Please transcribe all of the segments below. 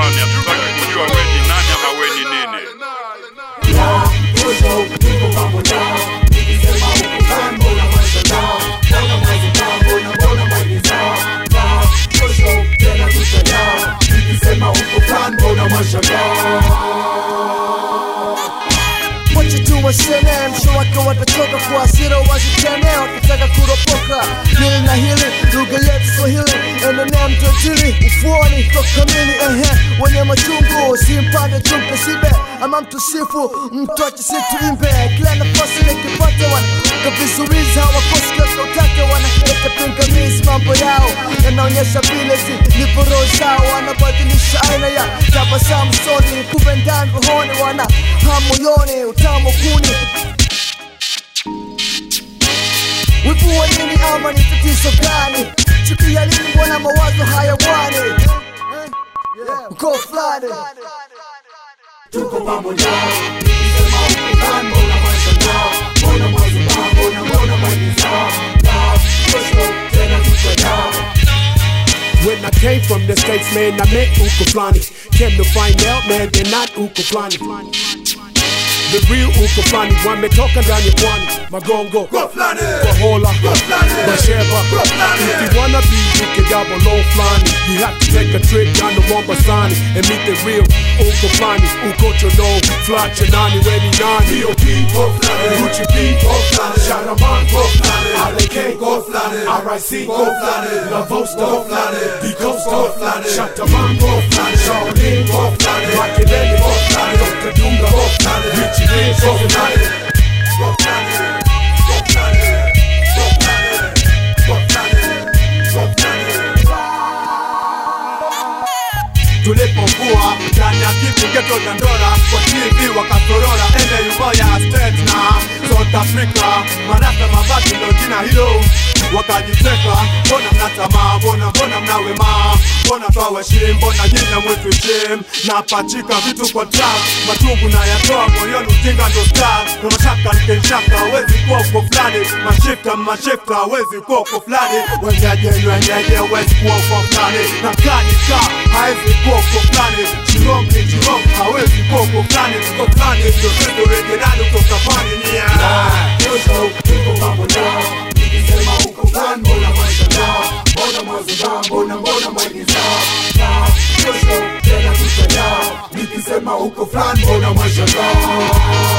fulani, hatutaki kujua we ni nani ama we ni nini. What you do waseme mshowake watachoka kwa hasira waziteme wakitaka kuropoka hili na hili lugha yetu swahili endelea mtojili ufuoni tokamili ehe wenye machungu simpande chumpe sibe ama mtusifu mtoache situimbe kila nafasi nikipata wana kavizuizi hawakosi utake wanaleta pingamizi mambo yao yanaonyesha vile zilivyo roho zao wanabadilisha aina ya tabasamu soni kumbe ndani rohoni wana hamoyoni utamu kuni wivu wa nini ama ni tatizo gani chuki ya nini mbona mawazo hayawani uko fulani When I came from the States, man, I met Uka Flani. Came to find out, man, they're not Uka Flani. The real Uka Flani, wametoka ndani ya pwani, Magongo, Kahola, Masheba. If you wanna be Uka double low Flani, you have to take a trip down to Mombasani and meet the real Uka Flani. Ukocho no, Flat Nani, Weni Nani. Gucci B, Sharaman, RK, RIC, Lavosto, The Costa, Shataman, Shaolin, Makelele, Dr. Dunga, Richie Rich, tulipokuwa ndani ya kitu geto dandora kwa TV wakatorora ende uboya state na South Africa marasta mabati ndo jina hilo wakajiteka mbona mnatamaa mbona mbona mnawema mbona twaweshim mbona nyina mwetu shim na pachika vitu kwa trap matungu na yatoa moyoni ujinga ndo star na mashaka nikenshaka wezi kuwa uko fulani mashifta mashifta wezi kuwa uko fulani wenyeje wenyeje wezi kuwa uko fulani na kanika haezi kuwa uko fulani chirong ni chirong hawezi kuwa uko fulani uko fulani ndio sisi originali kutoka pwani nia Nikisema uko fulani mbona mwashangaa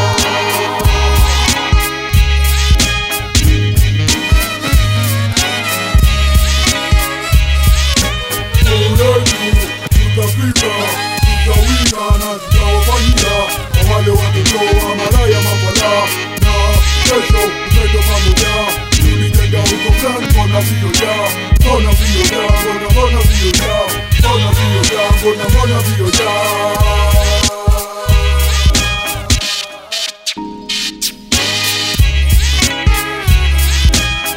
tutafika tutawina na tutawafanyia kwa wale watoto wa malaya mafala na kesho tutaenda pamoja tulijenga huko fulani mbona vioja mbona vioja mbona mbona vioja mbona vioja mbona mbona vioja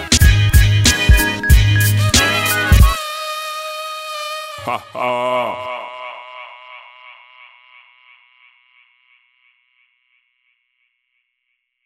Ha ha.